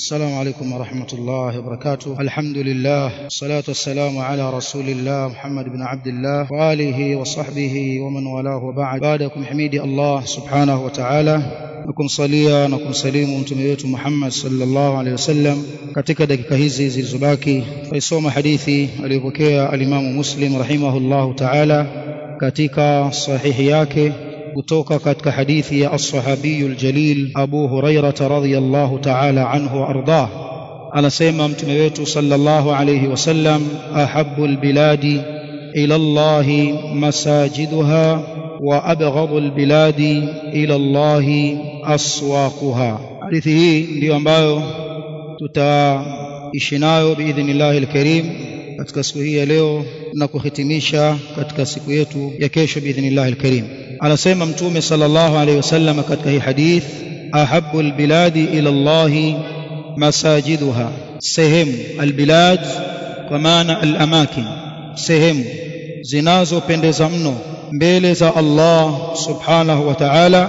السلام عليكم ورحمة الله وبركاته الحمد لله والصلاة والسلام على رسول الله محمد بن عبد الله وآله وصحبه ومن والاه وبعد بعدكم حميدي الله سبحانه وتعالى nakumsalia na kumsalimu mtume wetu Muhammad sallallahu alaihi wasallam katika dakika hizi zilizobaki tuisoma hadithi aliyopokea alimamu Muslim rahimahullahu ta'ala katika sahihi yake kutoka katika hadithi ya as-sahabiyu al-jalil Abu Hurairah radhiyallahu ta'ala anhu wa ardah anasema mtume wetu sallallahu alayhi wasallam ahabbu al-biladi ila Allah masajiduha wa abghadu al-biladi ila Allah aswaquha hadithi hii ndiyo ambayo tutaishi nayo biidhnillahi al-karim katika siku hii ya leo na kuhitimisha katika siku yetu ya kesho biidhnillahi al-karim anasema mtume sallallahu alayhi wasallam katika hii hadith ahabbu albiladi ila Allah masajiduha sehemu albilad kwa maana alamakin sehemu zinazopendeza mno mbele za Allah subhanahu wa ta'ala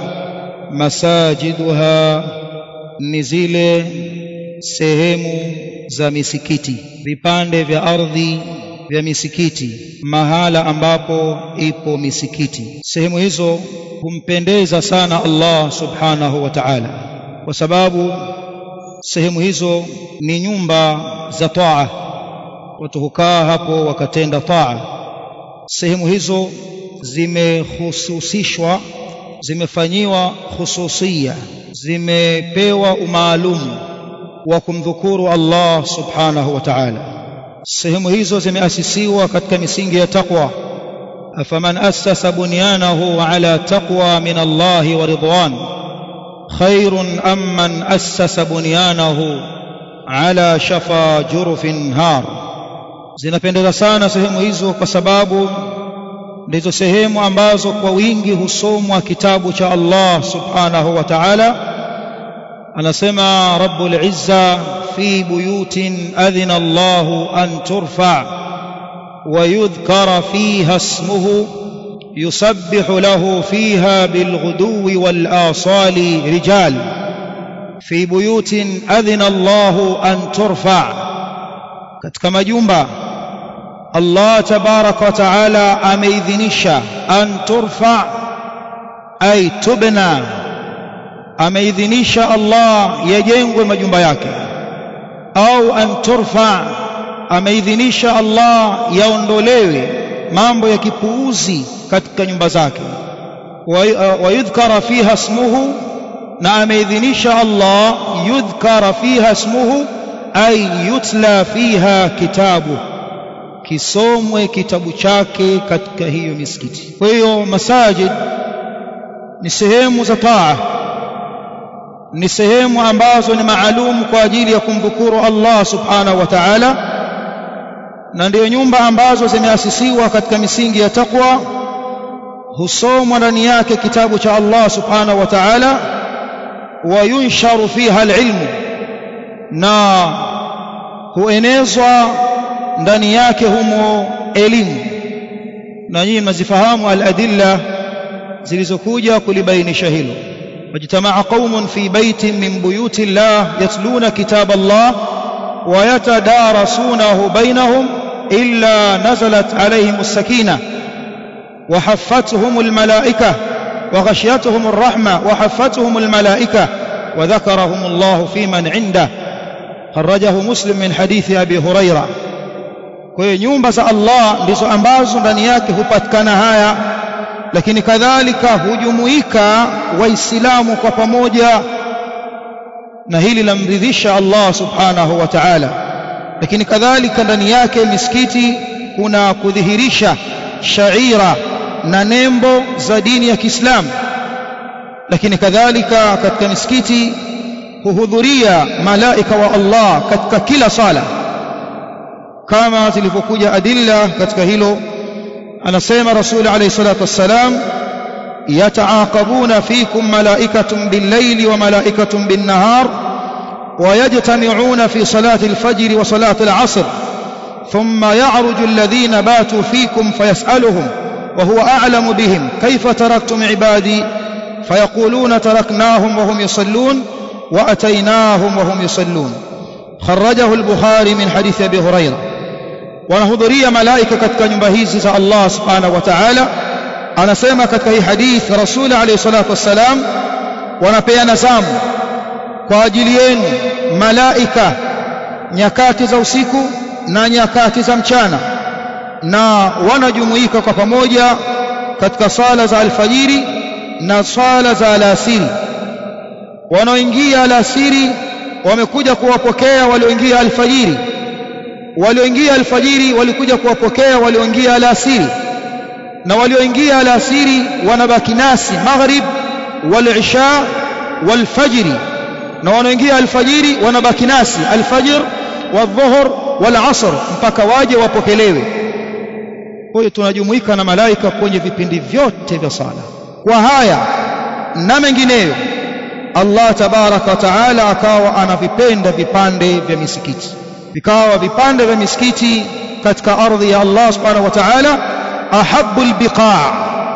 masajiduha ni zile sehemu za misikiti vipande vya ardhi vya misikiti mahala ambapo ipo misikiti sehemu hizo humpendeza sana Allah subhanahu wa ta'ala kwa sababu sehemu hizo ni nyumba za taa watu hukaa hapo wakatenda taa sehemu hizo zimehususishwa zimefanyiwa hususia zimepewa umaalumu wa kumdhukuru Allah subhanahu wa ta'ala sehemu hizo zimeasisiwa katika misingi ya taqwa afaman assasa bunyanahu ala taqwa min Allah wa ridwan khairun amman assasa bunyanahu ala shafa jurufin har zinapendeza sana sehemu hizo kwa sababu ndizo sehemu ambazo kwa wingi husomwa kitabu cha Allah subhanahu wa ta'ala anasema rabbul izza في بيوت أذن الله أن ترفع ويذكر فيها اسمه يسبح له فيها بالغدو والآصال رجال في بيوت أذن الله أن ترفع katika majumba Allah tabarak wa taala ameidhinisha an turfa ay tubna ameidhinisha Allah yajengwe majumba yake au an turfa ameidhinisha Allah yaondolewe mambo ya kipuuzi katika nyumba zake wa yudhkara fiha ismuhu na ameidhinisha Allah yudhkara fiha ismuhu ay yutla fiha kitabu kisomwe kitabu chake katika hiyo misikiti kwa hiyo masajid ni sehemu za taa ni sehemu ambazo ni maalum kwa ajili ya kumdhukuru Allah subhanahu wa ta'ala na ndiyo nyumba ambazo zimeasisiwa katika misingi ya taqwa husomwa ndani yake kitabu cha Allah subhanahu wa ta'ala wa yunsharu fiha alilmu na huenezwa ndani yake humo elimu na nyinyi mnazifahamu aladilla zilizokuja kulibainisha hilo واجتمع قوم في بيت من بيوت الله يتلون كتاب الله ويتدارسونه بينهم إلا نزلت عليهم السكينة وحفتهم الملائكة وغشيتهم الرحمة وحفتهم الملائكة وذكرهم الله في من عنده خرجه مسلم من حديث أبي هريرة kwa nyumba za Allah ndizo ambazo ndani yake hupatikana haya lakini kadhalika hujumuika waislamu kwa pamoja na hili lamridhisha Allah subhanahu wa ta'ala lakini kadhalika ndani yake misikiti kuna kudhihirisha shaira na nembo za dini ya Kiislamu lakini kadhalika katika misikiti huhudhuria malaika wa Allah katika kila sala kama zilivyokuja adilla katika hilo anasema rasul alayhi salatu wassalam yataaqabuna fikum malaikatun bil-layli wa malaikatun bin-nahar ويجتمعون في صلاة الفجر وصلاة العصر ثم يعرج الذين باتوا فيكم فيسألهم وهو أعلم بهم كيف تركتم عبادي فيقولون تركناهم وهم يصلون وأتيناهم وهم يصلون خرجه البخاري من حديث أبي هريرة wanahudhuria malaika katika nyumba hizi za Allah subhanahu wa ta'ala anasema katika hii hadith rasul alayhi salatu wassalam wanapeana zamu kwa ajili yenu malaika nyakati za usiku na nyakati za mchana na wanajumuika kwa pamoja katika sala za alfajiri na sala za alasiri wanaoingia alasiri wamekuja kuwapokea walioingia alfajiri walioingia alfajiri walikuja kuwapokea walioingia alasiri na walioingia alasiri wanabaki nasi maghrib wal isha wal fajri na wanaoingia alfajiri wanabaki nasi alfajr wadhuhur wal asr mpaka waje wapokelewe kwa hiyo tunajumuika na malaika kwenye vipindi vyote vya sala kwa haya na mengineyo Allah tabaraka wa taala akawa anavipenda vipande vya misikiti vikawa vipande vya misikiti katika ardhi ya Allah subhanahu wa ta'ala ahabbul biqa'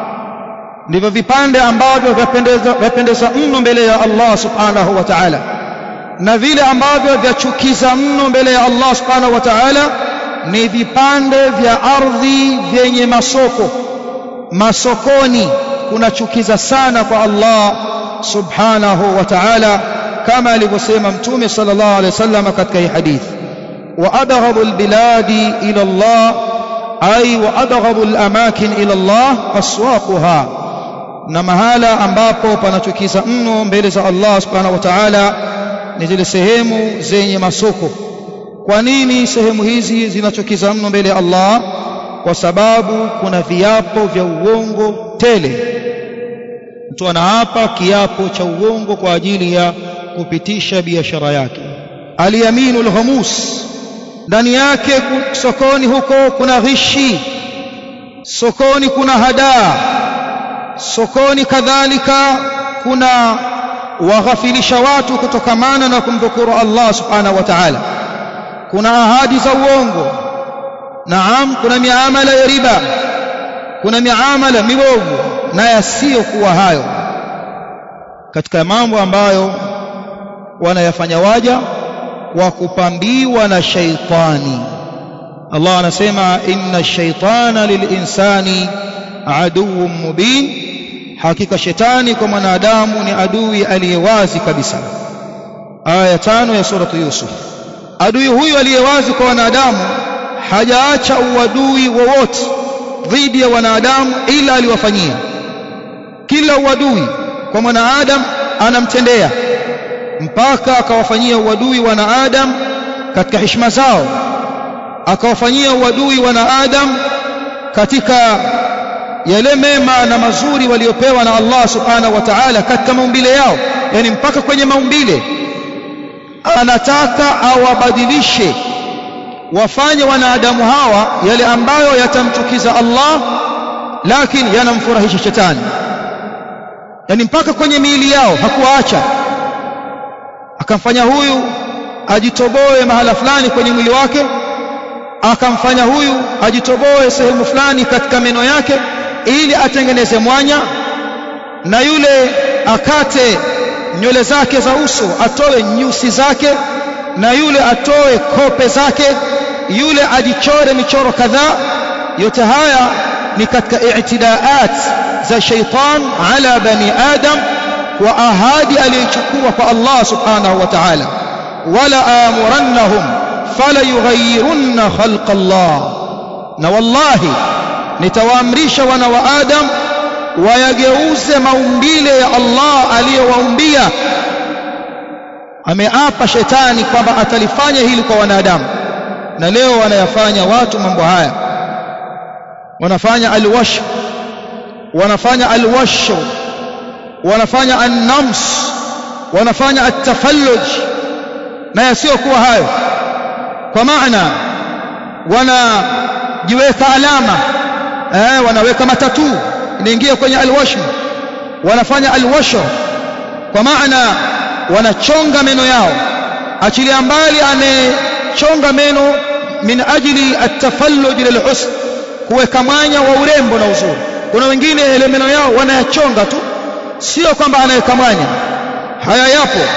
ndivyo vipande ambavyo vyapendeza vyapendeza mno mbele ya Allah subhanahu wa ta'ala na vile ambavyo vyachukiza mno mbele ya Allah subhanahu wa ta'ala ni vipande vya ardhi vyenye masoko masokoni kunachukiza sana kwa Allah subhanahu wa ta'ala kama alivyosema mtume sallallahu alaihi wasallam katika hii hadithi وأبغض البلاد إلى الله أي وأبغض الأماكن إلى الله أسواقها na mahala ambapo panachukiza mno mbele za Allah subhanahu wa ta'ala ni zile sehemu zenye masoko kwa nini sehemu hizi zinachukiza mno mbele ya Allah kwa sababu kuna viapo vya uongo tele mtu anaapa kiapo cha uongo kwa ajili ya kupitisha biashara yake aliyaminu alghamus ndani yake sokoni huko kuna ghishi sokoni kuna hadaa sokoni kadhalika kuna waghafilisha watu kutokamana na kumdhukuru Allah subhanahu wa ta'ala kuna ahadi za uongo naam kuna miamala ya riba kuna miamala mibovu na yasiyokuwa hayo katika mambo ambayo wanayafanya waja wa kupambiwa na shaitani Allah anasema inna shaitana lilinsani aduwwun mubin hakika shetani kwa mwanadamu ni adui aliyewazi kabisa aya tano ya suratu yusuf adui huyu aliyewazi kwa wanadamu hajaacha uadui wowote dhidi ya wanadamu ila aliwafanyia kila uadui kwa mwanadamu anamtendea mpaka akawafanyia uadui wanaadam katika heshima zao akawafanyia uadui wanaadam katika yale mema na mazuri waliopewa na Allah subhanahu wa ta'ala katika maumbile yao yani mpaka kwenye maumbile anataka awabadilishe wafanye wanadamu hawa yale ambayo yatamchukiza Allah lakini yanamfurahisha shetani yani mpaka kwenye miili yao hakuwaacha akamfanya huyu ajitoboe mahala fulani kwenye mwili wake akamfanya huyu ajitoboe sehemu fulani katika meno yake ili atengeneze mwanya na yule akate nywele zake za uso atoe nyusi zake na yule atoe kope zake yule ajichore michoro kadhaa yote haya ni katika i'tidaat za shaitan ala bani adam wa ahadi aliyochukua kwa Allah subhanahu wa ta'ala wala amurannahum fala yughayyirunna khalqa Allah na wallahi nitawaamrisha wana wa Adam wayageuze maumbile ya Allah aliyowaumbia ameapa shetani kwamba atalifanya hili kwa wanadamu na leo wanayafanya watu mambo haya wanafanya alwash wanafanya alwash wanafanya annams wanafanya atafalluj na yasiyokuwa hayo kwa maana wanajiweka alama eh, wanaweka matatu inaingia kwenye alwashm wanafanya alwasho kwa maana wanachonga meno yao achilia mbali anechonga meno min ajili atafalluj lilhusn kuweka mwanya wa urembo na uzuri kuna wengine ile meno yao wanayachonga tu sio kwamba anaweka mwanya haya yapo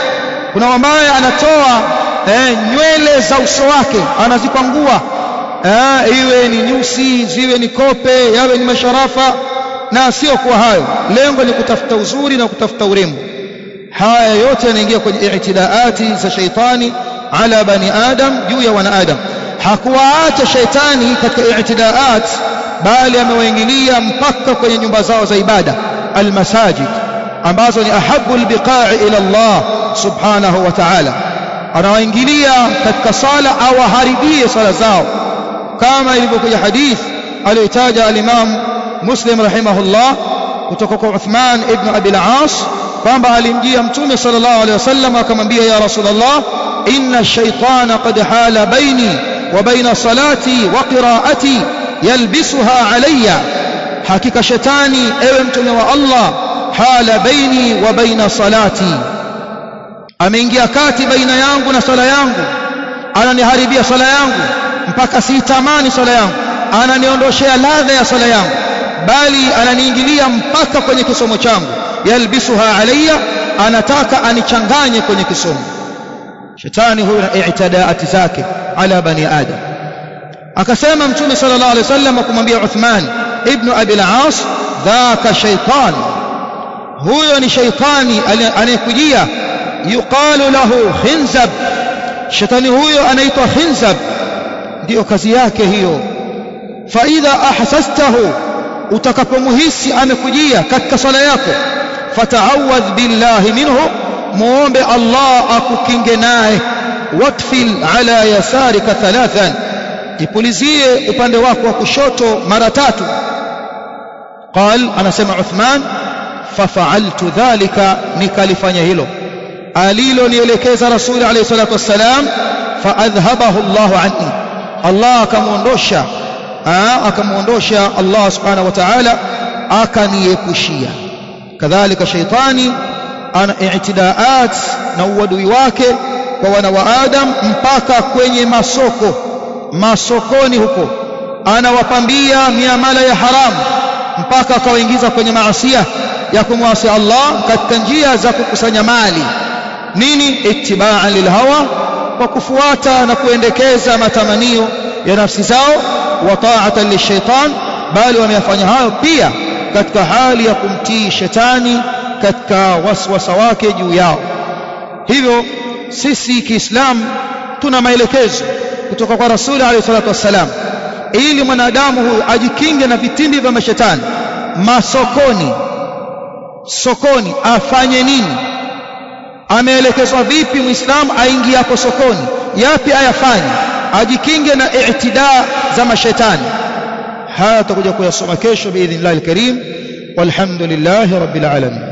kuna ambaye anatoa eh, nywele za uso wake anazikwangua eh, iwe ni nyusi ziwe ni kope yawe ni masharafa na sio kwa hayo lengo ni kutafuta uzuri na kutafuta urembo haya yote yanaingia kwenye i'tidaati za shaitani ala bani adam juu ya wanaadam hakuwaacha shaitani katika i'tidaat bali amewaingilia mpaka kwenye nyumba zao za ibada almasajid ambazo ni ahabu albiqa'i ila Allah subhanahu wa ta'ala anawaingilia katika sala au aharibie sala zao kama ilivyokuja hadith aliyotaja al-Imam Muslim rahimahullah kutoka kwa Uthman ibn Abi al-As kwamba alimjia mtume sallallahu alaihi wasallam akamwambia ya rasulullah inna ash-shaytana qad hala baini wa baina salati wa qira'ati yalbisuha alayya hakika shetani ewe mtume wa Allah hala baini wa baina salati ameingia kati baina yangu na sala yangu ananiharibia sala yangu mpaka siitamani sala yangu ananiondoshea ladha ya sala yangu bali ananiingilia mpaka kwenye kisomo changu yalbisuha alayya anataka anichanganye kwenye kisomo shetani huyu na i'tidaati zake ala bani adam akasema mtume sallallahu alaihi wasallam kumwambia Uthman ibn Abi al-As dhaka shaytan huyo ni shaytani anayekujia yuqalu lahu khinzab shetani huyo anaitwa khinzab ndiyo kazi yake hiyo fa idha ahsastahu utakapomuhisi amekujia katika sala yako fata'awadh billahi minhu muombe Allah akukinge naye watfil ala yasarika thalathan ipulizie upande wako wa kushoto mara tatu قال anasema Uthman fafa'altu dhalika nikalifanya hilo alilonielekeza rasuli alayhi salatu wassalam faadhhabahu Allahu anni Allah akamuondosha akamuondosha Allah subhanahu wa ta'ala akaniepushia kadhalika shaitani ana i'tidaat na uadui wake kwa wana wa Adam mpaka kwenye masoko masokoni huko anawapambia miamala ya haramu mpaka akawaingiza kwenye maasia ya kumwasi Allah katika njia za kukusanya mali nini ittibaa lilhawa kwa kufuata na kuendekeza matamanio ya nafsi zao wa ta'atan lishaitan bali wameyafanya hayo pia katika hali ya kumtii shetani katika waswasa wake juu yao hivyo sisi kiislamu tuna maelekezo kutoka kwa rasuli alayhi salatu wassalam ili mwanadamu huyu ajikinge na vitimbi vya mashetani masokoni sokoni afanye nini ameelekezwa vipi muislamu aingie hapo sokoni yapi ayafanye ajikinge na i'tidaa za mashetani haya tutakuja kuyasoma kesho biidhnillah alkarim walhamdulillahi rabbil alamin